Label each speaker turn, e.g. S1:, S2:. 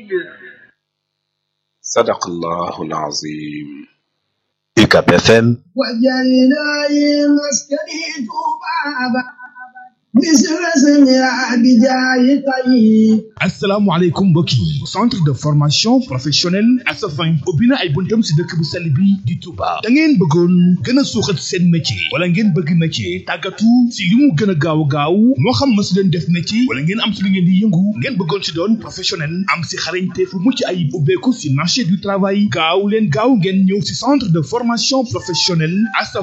S1: صدق الله العظيم
S2: UCAB FM
S3: وجعلنا مسكني بابا مثل اسمها بجاي طيب
S4: asalaamaaleykum mbokk yi centre de formation professionnelle Asafin ubbi na ay buntam si dëkk bu sell bi di Touba da ngeen bëggoon gën a suuxat seen métier wala ngeen bëgg métier tàggatu si li mu gën a gaaw a gaaw moo xam ma si leen def métier wala ngeen am si li ngeen di yëngu ngeen bëggoon si doon professionnel am si xarañte fu mucc ayib ubbeeku si marché du travail gaaw leen gaaw ngeen ñëw si centre de formation professionnelle Asafin